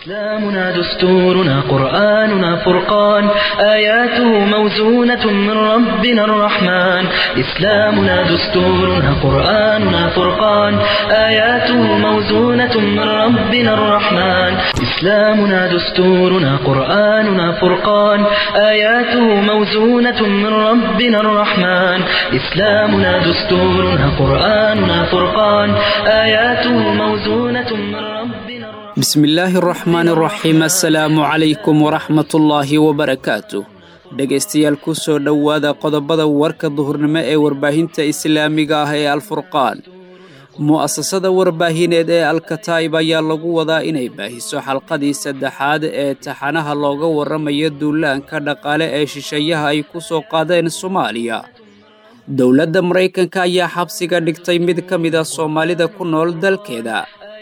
إسلامنا دستورنا قرآننا فرقان آياته موزونة من ربنا الرحمن إسلامنا دستورنا قرآننا فرقان آياته موزونة من ربنا الرحمن إسلامنا دستورنا قرآننا فرقان آياته موزونة من ربنا الرحمن إسلامنا دستورنا قرآننا فرقان آياته موزونة من ربنا الرحمن bismillaahi araxmaan araxiim assalaamu calaykum waraxmatullaahi wabarakaatu dhegaystayaal ku soo dhowaada qodobada warka duhurnimo ee warbaahinta islaamiga ah ee alfurqaan mu'asasada warbaahineed ee alkataib ayaa lagu wadaa inay baahiso xalqadii saddexaad ee taxanaha looga warramayo duulaanka dhaqaale ee shisheeyaha ay ku soo qaadeen soomaaliya dowladda maraykanka ayaa xabsiga dhigtay mid ka mid a soomaalida ku nool dalkeeda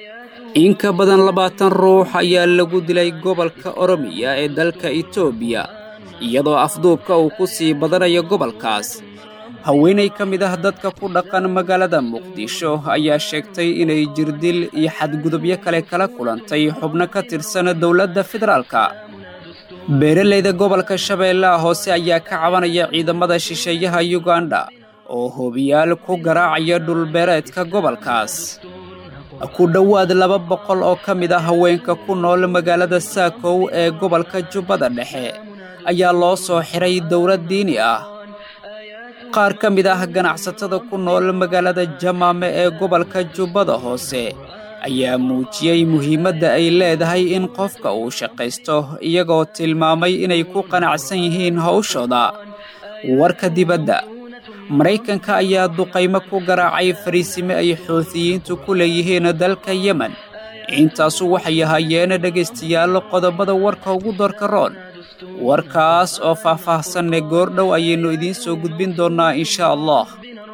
in ka badan labaatan ruux ayaa lagu dilay gobolka oromiya ee dalka itoobiya iyadoo afduubka uu ku sii badanayo gobolkaas haweenay ka mid ah dadka ku dhaqan magaalada muqdisho ayaa sheegtay inay jirdil iyo xadgudubyo kale kala kulantay xubno ka tirsan dowladda federaalka beeralayda gobolka shabeellaha hoose ayaa ka cabanaya ciidamada shisheeyaha yuganda oo hoobiyaal ku garaacaya dhulbeereedka gobolkaas ku dhowaad laba boqol oo ka mid ah haweenka ku nool magaalada saakow ee gobolka jubbada dhexe ayaa loo soo xiray dowlad diini ah qaar ka mid ah ganacsatada ku nool magaalada jamaame ee gobolka jubbada hoose ayaa muujiyey muhiimadda ay leedahay in qofka uu shaqaysto iyagoo tilmaamay inay ku qanacsan yihiin hawshooda warka dibadda maraykanka ayaa duqaymo ku garaacay fariisime ay xoutiyiintu ku leeyihiin dalka yemen intaasu waxay ahaayeen dhegaystayaal qodobada warka ugu doorka roon warkaas oo faah-faahsanne goordhow ayaynu idiin soo gudbin doonnaa insha allah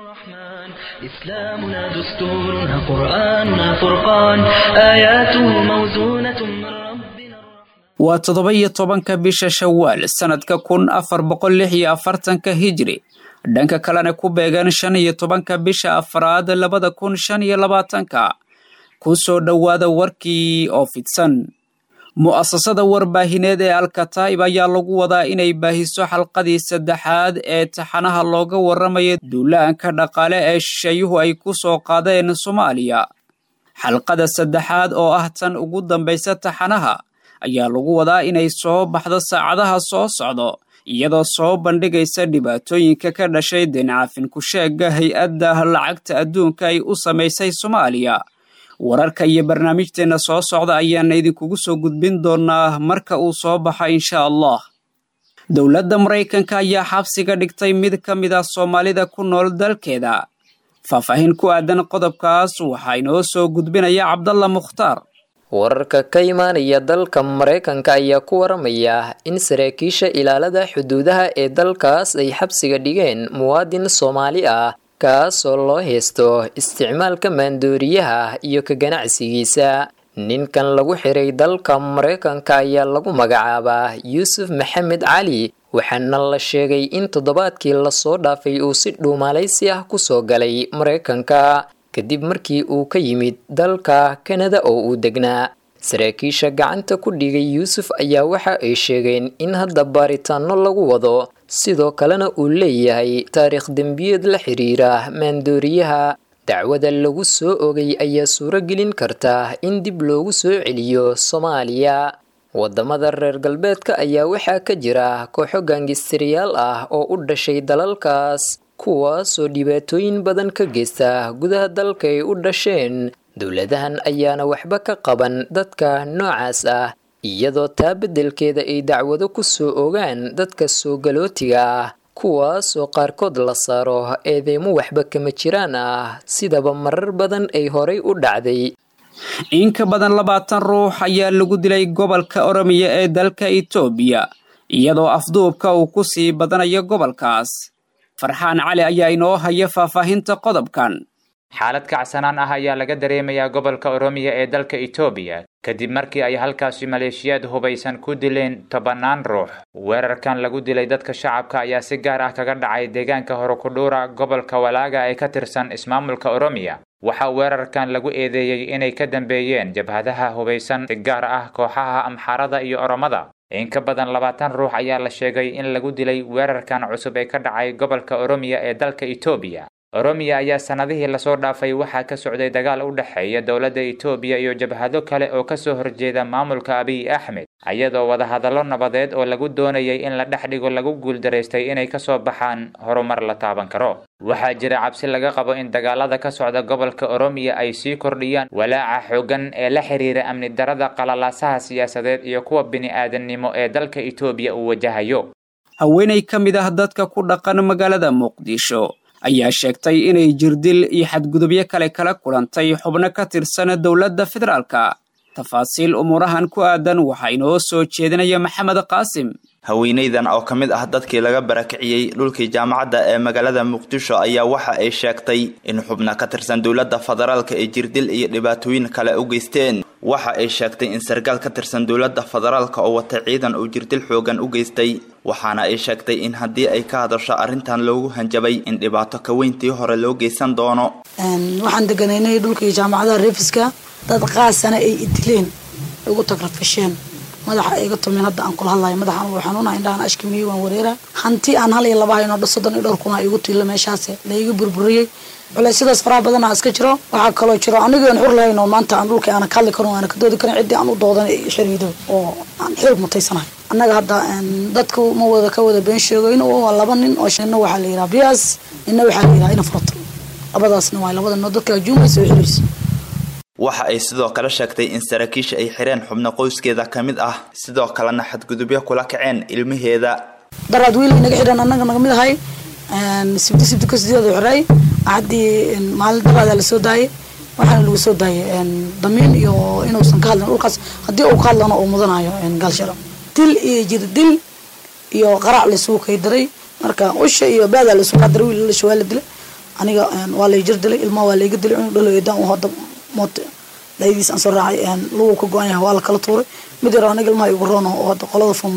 إسلامنا دستورنا قرآننا فرقان آياته موزونة من ربنا waa toddoba iyo tobanka bisha shawaal sannadka kun afar boqol lix iyo afartanka hijri dhanka kalena ku beegan shan iyo tobanka bisha afraad labada kun shan iyo labaatanka ku soo dhowaada warkii oo fidsan mu'asasada warbaahineed ee alkataib ayaa lagu wadaa inay baahiso xalqadii saddexaad ee taxanaha looga warramayo duulaanka dhaqaale ee shisheeyuhu ay ku soo qaadeen soomaaliya xalqada saddexaad oo ah tan ugu dambaysa taxanaha ayaa lagu wadaa inay soo baxdo saacadaha soo socdo iyadoo soo bandhigaysa dhibaatooyinka ka dhashay dencafin ku-sheegga hay-adda lacagta adduunka ay u samaysay soomaaliya wararka iyo barnaamijteenna soo socda ayaana idinkugu soo gudbin doonaa marka uu soo baxo insha allah dowladda maraykanka ayaa xabsiga dhigtay mid ka mid ah soomaalida ku nool dalkeeda faahfaahin ku aadan qodobkaas waxaa inoo soo gudbinaya cabdalla mukhtaar wararka ka imaanaya dalka maraykanka ayaa ku waramaya in saraakiisha ilaalada xuduudaha ee dalkaas ay xabsiga dhigeen muwaadin soomaali ah kaasoo loo haysto isticmaalka maandooriyaha iyo ka ganacsigiisa ninkan lagu xiray dalka maraykanka ayaa lagu magacaabaa yuusuf maxamed cali waxaana la sheegay in toddobaadkii lasoo dhaafay uu si dhuumalaysi ah kusoo galay maraykanka kadib markii uu ka yimid dalka kanada oo uu degnaa saraakiisha gacanta ku dhigay yuusuf ayaa waxa ay sheegeen in hadda baaritaano lagu wado sidoo kalena uu leeyahay taariikh dembiyeed la xiriira maandooriyaha dacwada lagu soo ogay ayaa suuro gelin karta in dib loogu soo celiyo soomaaliya wadamada reer galbeedka ayaa waxaa ka jira kooxo gaangistiriyaal ah oo u dhashay dalalkaas kuwaasoo dhibaatooyin badan ka geysta gudaha dalka ay u dhasheen dowladahan ayaana waxba ka qaban dadka noocaas ah iyadoo taa beddelkeeda ay dacwado ku soo ogaan dadka soo galootiga ah kuwaasoo qaarkood la saaro eedeymo waxba kama jiraan ah sidaba marar badan ay horay u dhacday in ka badan labaatan ruux ayaa lagu dilay gobolka oromiya ee dalka itoobiya iyadoo afduubka uu ku sii badanayo gobolkaas farxaan cali ayaa inoo haya faahfaahinta qodobkan xaalad kacsanaan ah ayaa laga dareemayaa gobolka oromiya ee dalka itoobiya kadib markii ay halkaasi maleeshiyaad hubaysan ku dileen tobannaan ruux weerarkan lagu dilay dadka shacabka ayaa si gaar ah kaga dhacay deegaanka horukudhuura gobolka walaaga ee ka tirsan ismaamulka oromiya waxaa weerarkan lagu eedeeyey inay ka dambeeyeen jabhadaha hubaysan si gaar ah kooxaha amxaarada iyo oromada in ka badan labaatan ruux ayaa la sheegay in lagu dilay weerarkan cusub ee ka dhacay gobolka oromiya ee dalka etoobiya oromiya ayaa sannadihii lasoo dhaafay waxaa ka socday dagaal u dhexeeya dowladda etoobiya iyo jabhado kale oo kasoo horjeeda maamulka abiy axmed ayadoo wadahadallo nabadeed oo lagu doonayay in la dhex dhigo lagu guuldaraystay inay kasoo baxaan horumar la taaban karo waxaa jira cabsi laga qabo in dagaalada ka socda gobolka oromiya ay sii kordhiyaan walaaca xooggan ee la xiriira amni darada qalalaasaha siyaasadeed iyo kuwa bini-aadannimo ee dalka etoobiya uu wajahayo haweenay ka mid ah dadka ku dhaqan magaalada muqdisho ayaa sheegtay inay jirdil iyo xadgudubyo kale kala kulantay xubno ka tirsan dowladda federaalka tafaasiil umuurahan ku aadan waxaa inoo soo jeedinaya maxamed qaasim haweenaydan oo ka mid ah dadkii laga barakiciyey dhulkii jaamacadda ee magaalada muqdisho ayaa waxa ay sheegtay in xubna ka tirsan dowladda federaalka ay jirdil iyo dhibaatooyin kale u geysteen waxa ay sheegtay in sarkaal ka tirsan dowladda federaalka oo wata ciidan uu jirdil xoogan u geystay waxaana ay sheegtay in haddii ay ka hadasho arrintan loogu hanjabay in dhibaato ka weyntii hore loo geysan doono waxaan deganaynay dhulkii jaamacadaha reefiska dad qaasana ay idileen ugu tagrafasheen madaxa iga tumeen hadda aan kula hadlayo madaxan wuu xanuuna indhahan ashkimiye waan wareera hanti aan hal iyo laba hayno soddon iyo dhowr kuna igu tiilo meeshaas laiga burburiyey culeysyadaas faraha badana iska jiro waxaa kaloo jiro anigii aan xur lahayn oo maanta aan dhulka aana ka hadli karin aana ka doodi karin ciddii aan u doodan xiriido oo aan xil mutaysanahay annaga hadda dadku ma wada ka wada been sheegoyn waa laba nin oo ina waxaa la yidhaha bias ina waxaa la yidhaha ina furato labadaasna waa labada noo dadka juumaysa oo xiraysa waxa ay sidoo kale sheegtay in saraakiisha ay xireen xubno qoyskeeda ka mid ah sidoo kalena xadgudubyo kula kaceen ilmaheeda daraad wiil inaga xidhan annaga naga mid ahay sibti sibti ka sideeda xiray haddii maalin daraadaa lasoo daayay waxaana lagu soo daayay damiin iyo inuusan ka hadlin dhulkaas haddii uu ka hadlana uu mudanayo gaalsharo dil iyo jir dil iyo qarac laisugu kay daray marka usha iyo baadaa laisugu qadaray wiil lasha waa la dilay aniga waa lay jir dilay ilmaha waa layga dilay inuu dhalo eedaan uu hadda moot dayadiis aan soo raacay lugu ka go-an yahay waa la kala tuuray mid yaro aniga ilmaha igu roon oo hadda qolada fom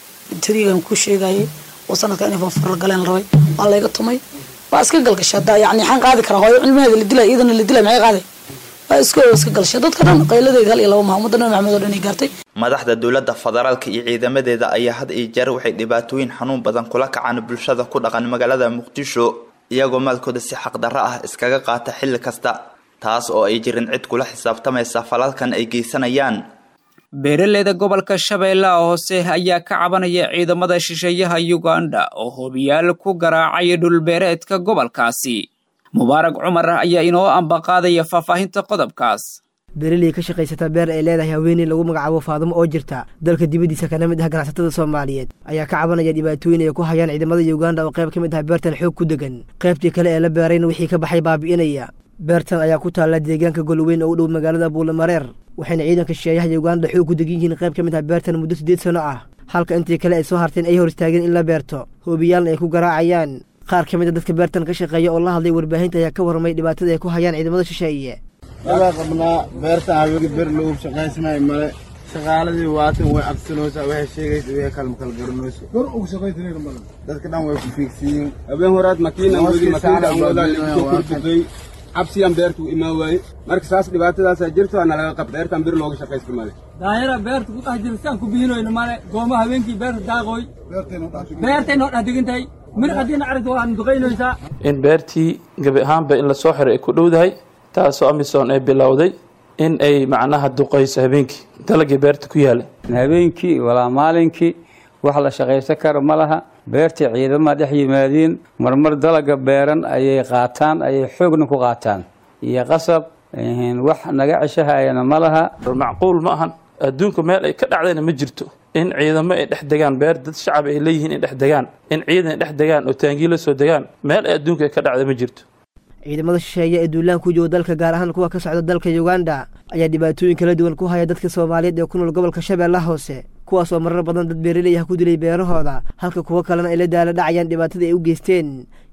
trigan ku sheegayay oo sanadka inay fanfar galeen rabay waa layga tumay waa iska galgashay hadda yani xaan qaadi karaa hooyo cilmaheeda la dilay iyadana la dilay maxay qaaday waa iska iska galshay dadka dhan qayladeeda hal iyo laba maha ummadda nabi maxamed oo dhan ay gaartay madaxda dowladda federaalka iyo ciidamadeeda ayaa had iyo jeer waxay dhibaatooyin xanuun badan kula kacaan bulshada ku dhaqan magaalada muqdisho iyagoo maalkooda si xaqdarro ah iskaga qaata xilli kasta taas oo ay jirin cid kula xisaabtamaysa falalkan ay geysanayaan beeraleyda gobolka shabeellaha hoose ayaa ka cabanaya ciidamada shisheeyaha yuganda oo hobiyaal ku garaacay dhulbeereedka gobolkaasi mubaarag cumar ayaa inoo ambaqaadaya faahfaahinta qodobkaas beeraley ka shaqaysata beer ay leedahay haweeney lagu magacaabo faadumo oo jirta dalka dibaddiisa kana mid ah ganacsatada soomaaliyeed ayaa ka cabanaya dhibaatooyin ay ku hayaan ciidamada yuganda oo qayb ka mid ah beertan xoog ku degan qaybtii kale ee la beerayna wixii ka baxay baabi'inaya beertan ayaa ku taalla deegaanka golweyn oo u dhow magaalada buulamareer waxayna ciidanka shisheeyaha yuganda xoog ku degan yihiin qayb ka mid ah beertan muddo siddeed sano ah halka intii kale ay soo harteen ay hor istaageen in la beerto hoobiyaalna ay ku garaacayaan qaar ka mid a dadka beertan ka shaqeeya oo la hadlay warbaahinta ayaa ka warramay dhibaatada ay ku hayaan ciidamada shisheeye waa qabnaa beertan haweenka ber loogu shaqaysanayo male shaqaaladii waatan way absanoosaa waxay sheegaysa way kalma kala garanayso gor ugu shaqaysanayna male dadka dhan way ku fiigsiyiin habeen horaad makiinan weli makiinaan wadaa soo kordhigay cabsiyaan beertu imaan waaye marka saas dhibaatadaasaa jirto ana laga qab beertan bir looga shaqaysto male daayara beerta ku dhex jira siaan ku bihinoyno male gooma habeenkii beerta daaqooy beertay noo dhex degantahay mir haddiina aragta waan duqaynaysaa in beertii gebi ahaanba in lasoo xiray ay ku dhowdahay taasoo amisom ay bilowday in ay macnaha duqayso habeenkii dalagii beerta ku yaalay habeenkii walaa maalinkii wax la shaqaysan kara ma laha beertii ciidama dhex yimaadiin marmar dalaga beeran ayay qaataan ayay xoogna ku qaataan iyo qasab wax naga ceshahayana ma laha macquul ma ahan adduunka meel ay ka dhacdayna ma jirto in ciidamo ay dhex degaan beer dad shacab ay leeyihiin ay dhex degaan in ciidan ay dhex degaan oo taangii la soo degaan meel ay adduunka ay ka dhacda ma jirto ciidamada shisheeye ee duulaan ku jooga dalka gaar ahaan kuwa ka socda dalka yuganda ayaa dhibaatooyin kala duwan ku haya dadka soomaaliyeed ee ku nool gobolka shabeellaha hoose kuwaas oo marar badan dad beeraley ah ku dilay beerahooda halka kuwo kalena ay la daala dhacayaan dhibaatada ay u geysteen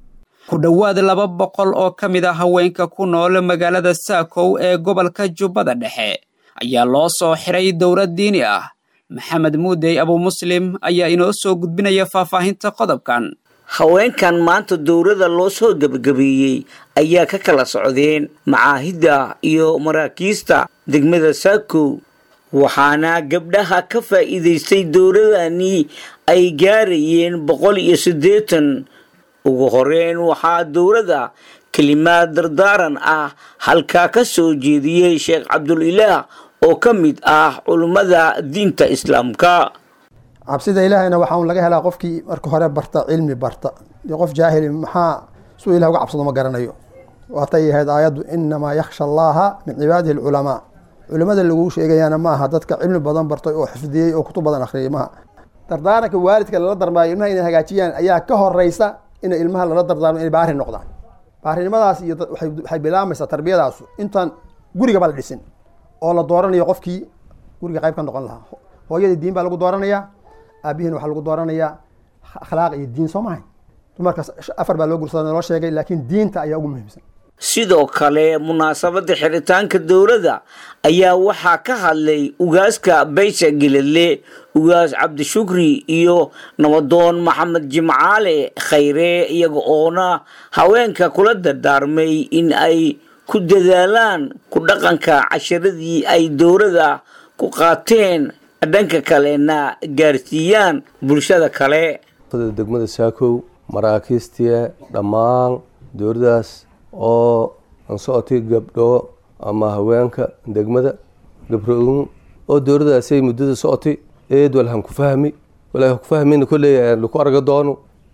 ku dhowaad laba boqol oo ka mid a haweenka ku nool magaalada saakow ee gobolka jubbada dhexe ayaa loo soo xiray dowlad diini ah maxamed muudey abumuslim ayaa inoo soo gudbinaya faahfaahinta qodobkan haweenkan maanta dowladda loo soo gebagabeeyey ayaa ka kala socdeen macaahidda iyo maraakiista degmada saakow waxaana gabdhaha ka faa'iidaystay dowladani ay gaarayeen boqol iyo siddeetan ugu horeyn waxaa dowladda kelimaad dardaaran ah halkaa ka soo jeediyey sheekh cabdulilaah oo ka mid ah culummada diinta islaamka cabsida ilaahayna waxaa un laga helaa qofkii marka hore barta cilmi barta iyo qof jaahili maxaa suu ilah uga cabsado ma garanayo waatay ahayd aayaddu inamaa yakhsha allaha min cibaadihi alculamaa culimada laguu sheegayaana ma aha dadka cilmi badan bartay oo xifdiyey oo kutub badan akhriyay maaha dardaaranka waalidka lala darmaayo ilmaha inay hagaajiyaan ayaa ka horeysa inay ilmaha lala dardaarmo inay baari noqdaan baarinimadaas iyo waxay bilaamaysaa tarbiyadaasu intaan gurigaba la dhisin oo la dooranayo qofkii guriga qayb ka noqon lahaa hooyadii diin baa lagu dooranayaa aabihiin waxaa lagu dooranayaa akhlaaq iyo diin soo mahay dumarkaas afar baa loo gursada loo sheegay laakiin diinta ayaa ugu muhiimsan sidoo kale munaasabadda xiritaanka dowladda ayaa waxaa ka hadlay ugaaska baysha geledle ugaas cabdishukri iyo nabadoon maxamed jimcaale khayre iyaga oona haweenka kula dardaarmay in ay ku dadaalaan ku dhaqanka casharadii ay dowladda ku qaateen dhanka kalena gaarsiiyaan bulshada kale degmada saakow maraakiistiya dhammaan dowladdaas oo aan socotay gabdho ama haweenka degmada gabro-un oo dowladdaasay muddada socotay eed walhan ku fahmi walaa ku fahmin kolley laku arga doono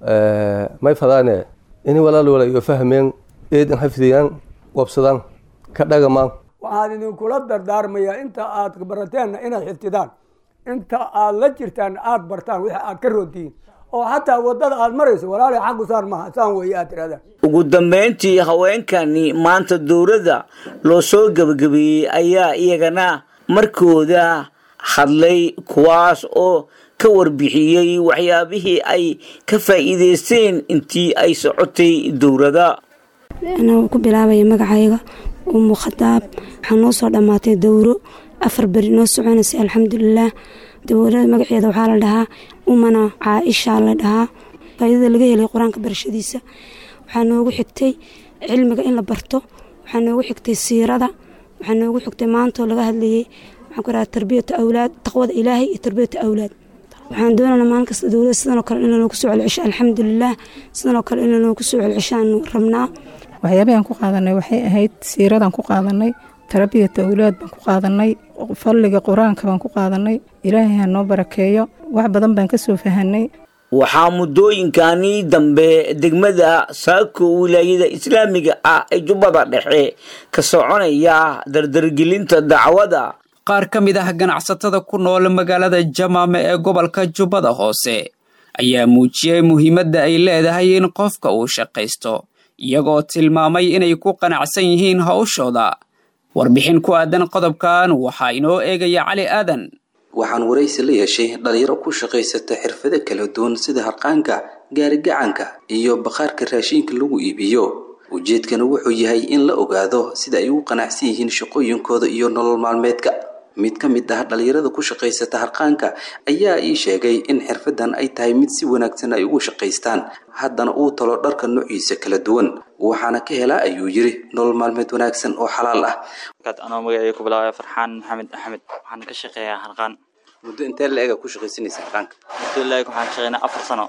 may fadaane ini walaal wala iyo fahmeen eed in xafidiyaan wabsadaan ka dhagamaan waxaan idinkula dardaarmayaa inta aad barateenna inaad xifdidaan inta aad la jirtaan aada bartaan wixii aad ka roontihiin oo xataa wadada aad marayso walaala xaggu saan maaha saan weeye aad tirahdaan ugu dambeyntii haweenkani maanta dowladda loo soo gebagabeeyey ayaa iyagana markooda hadlay kuwaas oo ka warbixiyey waxyaabihii ay ka faa'iideysteen intii ay socotay dowladda anaa ku bilaabaya magacayga umu khadaab waxaa noo soo dhammaatay dowro afar beri noo soconaysay alxamdulilaah dowlada magaceeda waxaa la dhahaa umana caaisha la dhahaa faaidada laga helay qur-aanka barashadiisa waxaa noogu xigtay cilmiga in la barto waxaa noogu xigtay siirada waxaa noogu xigtay maantoo laga hadlayay waxaan ku rahaa tarbiyata awlaad taqwada ilaahay iyo tarbiyata awlaad waxaan doonana maalin kasta dowlada sidanoo kale in lanoogu soo celcesho alxamdulilaah sidanoo kale in lanoogu soo celceshaanu rabnaa waxyaabahaan ku qaadanay waxay ahayd siiradan ku qaadanay tarbiyata awlaad baan ku qaadanay fadliga qur-aanka baan ku qaadanay ilaahay ha noo barakeeyo wax badan baan ka soo fahanay waxaa muddooyinkani dambe degmada saako wilaayada islaamiga ah ee jubbada dhexe ka soconaya dardargelinta dacwada qaar ka mid ah ganacsatada ku nool magaalada jamaame ee gobolka jubbada hoose ayaa muujiyey muhiimadda ay leedahay in qofka uu shaqaysto iyagoo tilmaamay inay ku qanacsan yihiin hawshooda warbixin ku aadan qodobkan waxaa inoo eegaya cali aadan waxaan waraysi la yeeshay dhalinyaro ku shaqaysata xirfado kala duwan sida harqaanka gaarigacanka iyo bakhaarka raashiinka lagu iibiyo ujeedkana wuxuu yahay in la ogaado sida ay ugu qanacsan yihiin shaqooyinkooda iyo nolol maalmeedka mid ka mid ah dhalinyarada ku shaqaysata harqaanka ayaa ii sheegay in xirfadan ay tahay mid si wanaagsan ay ugu shaqaystaan haddana uu talo dharka noociisa kala duwan waxaana ka helaa ayuu yiri nolol maalmeed wanaagsan oo xalaal ah anoo magacay ku bilaabaya farxaan maxamed axmed waxaan ka shaqeeyaa harqaan muddo intee la-ega ku shaqaysanaysa harqaanka muddo la-eg waxaan ka shaqeynaa afar sano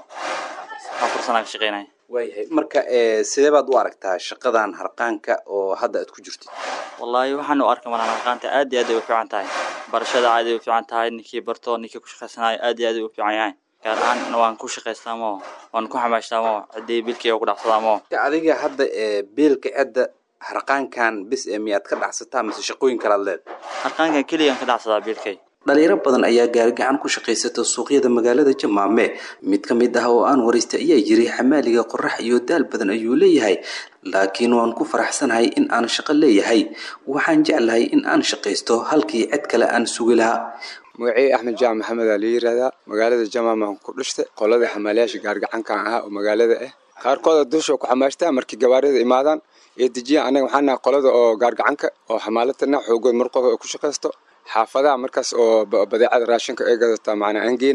afar sano ka shaqeynaya waayahay marka sidee baad u aragtaa shaqadan harqaanka oo hadda aad ku jirtid wallaahi waxaan u arka malaan harqaanta aad iyo aad ay u fiican tahay barashada aad ay u fiican tahay ninkii barto ninkii ku shaqaysanayo aad iyo aad ay u fiican yahay gaar ahaan waan ku shaqaystaa moo waan ku xamaashtaa moo ciddii bilkayga ku dhacsadaa moo adiga hadda beelka cidda harqaankan bis ee miyaad ka dhacsataa mise shaqooyin kalaad leed harqaankan keligaan ka dhacsadaa biilkay dhalinyaro badan ayaa gaarigacan ku shaqaysata suuqyada magaalada jamaame mid ka mid ah oo aan waraystay ayaa yiri xamaaliga qorax iyo daal badan ayuu leeyahay laakiin waan ku faraxsanahay in aan shaqo leeyahay waxaan jeclahay in aan shaqaysto halkii cid kale aan sugi lahaa magacii axmed jaamac maxamed aa la yiraahdaa magaalada jamaama ku dhashtay qolada xamaalayaasha gaargacankan ahaa oo magaalada ah qaarkooda dusha ku xamaashtaa markii gabaarida imaadaan ee dejiyaan anaga waxaan nahay qolada oo gaargacanka oo xamaalatana xoogood mar qof ay ku shaqaysto xaafadaha markaas oo badeecada raashinka ay gadataa macnaa aan geynaa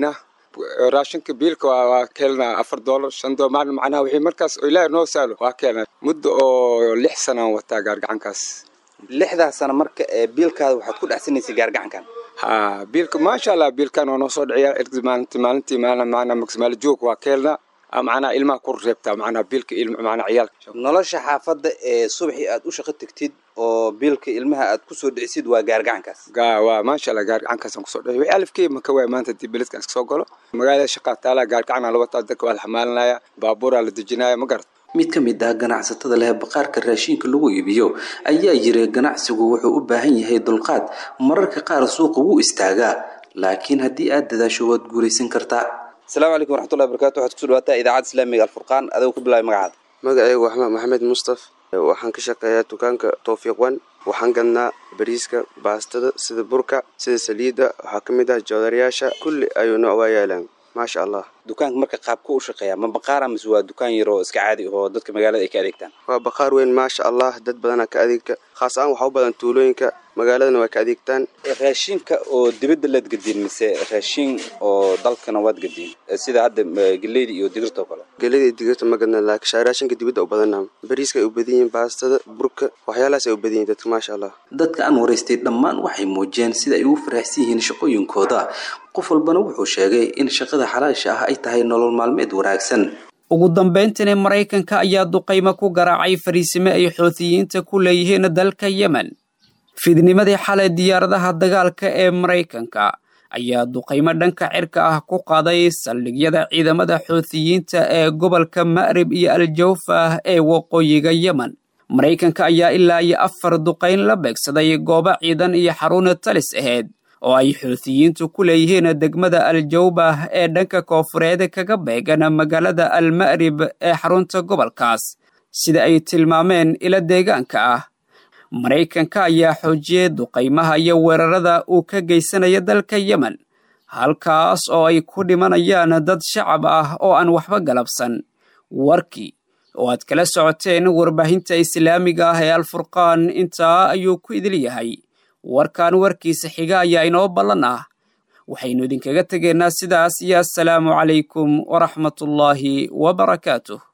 raashinka biilka waa waa keelnaa afar doolar shan doolar maalin macnaha wixii markaas oo ilaahi noo saalo waa keelnaa muddo oo lix sanaan wataa gaargacankaas lixdaas sano marka ee biilkaada waxaad ku dhexsanaysay gaargacankan ha biilka maasha allah biilkan waa noo soo dhiciyaa ergis maalintii maalintii maalin macnaa maksimaal joog waa keelnaa macnaha ilmaha ku reebtaa macnaha biilka ilma macnaha ciyaalka nolosha xaafadda ee subaxii aad u shaqo tegtid oo biilka ilmaha aad kusoo dhicisid waa gaargacankaas ga waa maasha allah gaargacankaasaan kusoo dhici wixii alifkii maka waay maanta hadii beledkaas kasoo galo magaalada shaqaa taalaa gaargacanaa la wataa dadka waa la xamaalinaya baabuuraa la dejinaya ma garat mid ka mid ah ganacsatada leh baqaarka raashinka lagu iibiyo ayaa yiri ganacsigu wuxuu u baahan yahay dulqaad mararka qaar suuqa wuu istaagaa laakiin haddii aad dadaasho waad guulaysan kartaa asalaamu calaykum waraxmatullahi barakatu waxaad kusoo dhawaataa idaacadda islaamiga alfurqaan adigo ku bilaabay magacaada magacaygu waxmed maxamed mustaf waxaan ka shaqeeyaa dukaanka towfiiq wan waxaan gadnaa bariiska baastada sida burka sida saliidda waxaa ka mid ah joodarayaasha kulli ayuu nooc waa yaalaan maasha allah dukaanka marka qaabka u shaqeeya ma baqaara mise waa dukaan yar oo iska caadi oo dadka magaalada ay ka adeegtaan waa baqaar weyn maasha allah dad badanaa ka adeegta khaas ahaan waxaa u badan tuulooyinka magaaladana waa ka adeegtaan raashinka oo dibadda laad gediin mise raashin oo dalkana waad gediin sida hadda geleyda iyo digirta oo kale geleyda iyo digirta ma gadna laakiin raashinka dibadda u badanaa bariiska ay u badan yihiin baastada burka waxyaalahaas ay u badan yihin dadka maasha allah dadka aan waraystay dhammaan waxay muujiyeen sida ay ugu faraxsan yihiin shaqooyinkooda qof walbana wuxuu sheegay in shaqada xalaasha ah ay tahay nolol maalmeed wanaagsan ugu dambayntiina maraykanka ayaa duqaymo ku garaacay fariisime ay xoutiyiinta ku leeyihiin dalka yemen fidnimadii xalay diyaaradaha dagaalka ee maraykanka ayaa duqaymo dhanka cirka ah ku qaaday saldhigyada ciidamada xoutiyiinta ee gobolka ma'rib iyo aljawfa ee waqooyiga yemen maraykanka ayaa ilaa iyo afar duqayn la beegsaday goobo ciidan iyo xaruna talis ahayd oo ay xuutiyiintu ku leeyihiin degmada aljawbah ee dhanka koofureed kaga beegan magaalada alma'rib ee xarunta gobolkaas sida ay tilmaameen ila deegaanka ah maraykanka ayaa xoojiyey duqaymaha iyo weerarada uu ka geysanaya dalka yemen halkaas oo ay ku dhimanayaan dad shacab ah oo aan waxba galabsan warkii oo aad kala socoteen warbaahinta islaamiga ah ee alfurqaan intaa ayuu ku idil yahay warkan warkiisa xiga ayaa inoo ballan ah waxaynu idinkaga tegaynaa sidaas iyo assalaamu calaykum waraxmatullaahi wabarakaatuh